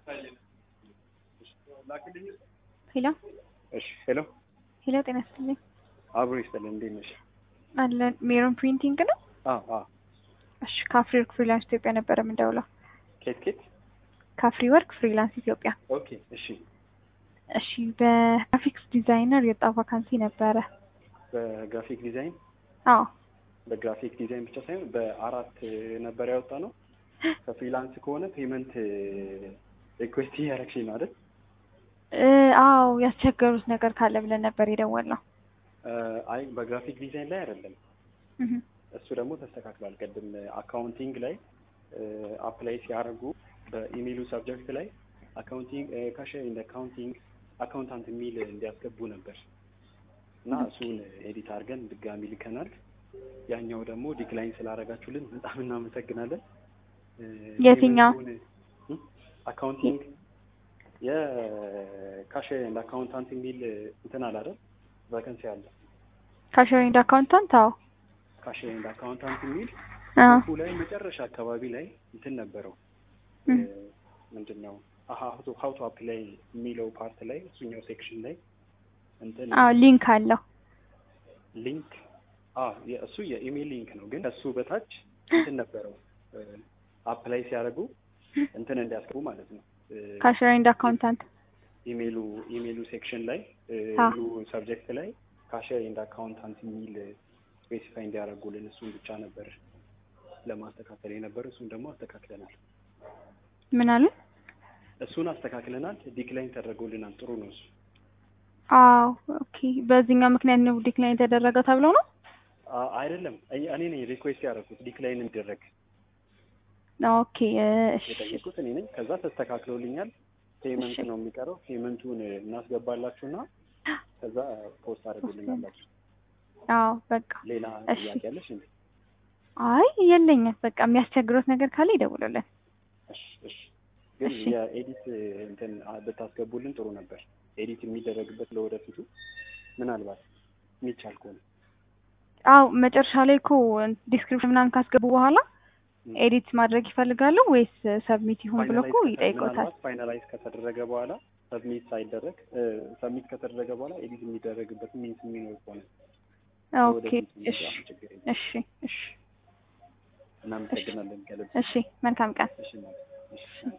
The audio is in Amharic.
ሄሎ እሺ ሄሎ ሄሎ፣ ጤና ይስጥልኝ። አብሮ ይስጥልን። እንዴት ነሽ? አለን ሜሮን ፕሪንቲንግ ነው። አዎ አዎ። እሺ ካፍሪ ወርክ ፍሪላንስ ኢትዮጵያ ነበረ የምንደውለው። ኬት ኬት? ካፍሪ ወርክ ፍሪላንስ ኢትዮጵያ። ኦኬ እሺ። እሺ በግራፊክስ ዲዛይነር የወጣ ቫካንሲ ነበረ። በግራፊክ ዲዛይን አዎ በግራፊክ ዲዛይን ብቻ ሳይሆን በአራት ነበር ያወጣ ነው። ከፍሪላንስ ከሆነ ፔመንት ሪኩዌስት እያደረግሽኝ ነው አይደል? እ አዎ ያስቸገሩት ነገር ካለ ብለን ነበር የደወልነው። አይ በግራፊክ ዲዛይን ላይ አይደለም። እህ እሱ ደግሞ ተስተካክሏል። ቅድም አካውንቲንግ ላይ አፕላይ ሲያደርጉ በኢሜይሉ ሰብጀክት ላይ አካውንቲንግ ካሽ ኢን አካውንቲንግ አካውንታንት የሚል እንዲያስገቡ ነበር እና እሱን ኤዲት አድርገን ድጋሚ ልከናል። ያኛው ደግሞ ዲክላይን ስላደረጋችሁልን በጣም እናመሰግናለን። የትኛው? አካውንቲንግ የካሽ ኤንድ አካውንታንት የሚል እንትን አለ አይደል? ቫከንሲ አለ። ካሸር ኤንድ አካውንታንት። አዎ ካሽ ኤንድ አካውንታንት የሚል አዎ ሁ ላይ መጨረሻ አካባቢ ላይ እንትን ነበረው እም። ምንድን ነው ሀው ቱ አፕላይ የሚለው ፓርት ላይ እሱኛው ሴክሽን ላይ እንትን አዎ ሊንክ አለው። ሊንክ እሱ የኢሜይል ሊንክ ነው፣ ግን እሱ በታች እንትን ነበረው አፕላይ ሲያደርጉ እንትን እንዲያስገቡ ማለት ነው። ካሸር ኤንድ አካውንታንት። ኢሜይሉ ኢሜይሉ ሴክሽን ላይ አዎ። ኢሜይሉ ሰብጀክት ላይ ካሸር ኤንድ አካውንታንት የሚል ስፔሲፋይ እንዲያደርጉልን እሱን ብቻ ነበር ለማስተካከል የነበረ። እሱን ደግሞ አስተካክለናል። ምን አሉ? እሱን አስተካክለናል። ዲክላይን ተደርጎልናል። ጥሩ ነው እሱ። አዎ ኦኬ። በዚህኛው ምክንያት ነው ዲክላይን የተደረገው ተብለው ነው። አ- አይደለም እኔ እኔ ነኝ ሪኩዌስት ያደረኩት ዲክላይን እንዲደረግ ኦኬ እሺ የጠየቁት እኔ ነኝ። ከዛ ተስተካክሎልኛል። ፔመንት እሺ። ነው የሚቀረው። ፔመንቱን እናስገባላችሁና ከዛ ፖስት አድርጉልናላችሁ። አዎ በቃ ሌላ እሺ። ጥያቄ ያለሽ እንዴ? አይ የለኝም። በቃ የሚያስቸግሮት ነገር ካለ ይደውሉልን። እሺ እሺ። ግን እሺ። የኤዲት እንትን አ- ብታስገቡልን ጥሩ ነበር። ኤዲት የሚደረግበት ለወደፊቱ ምናልባት የሚቻል ከሆነ አዎ መጨረሻ ላይ እኮ ዲስክሪፕሽን ምናምን ካስገቡ በኋላ ም። ኤዲት ማድረግ ይፈልጋሉ ወይስ ሰብሚት ይሁን ብሎ እኮ ፋይናላይዝ ከተ- ይጠይቆታል። ምናልባት ፋይናላይዝ ከተደረገ በኋላ ሰብሚት ሳይደረግ ሰብሚት ከተደረገ በኋላ ኤዲት የሚደረግበት ሚንስ የሚኖር ከሆነ ኦኬ ወደፊት እሺ የሚመጣ ችግር የለም። እሺ እሺ እናመሰግናለን ከልብ። እሺ መልካም ቀን። እሺ ማለት እሺ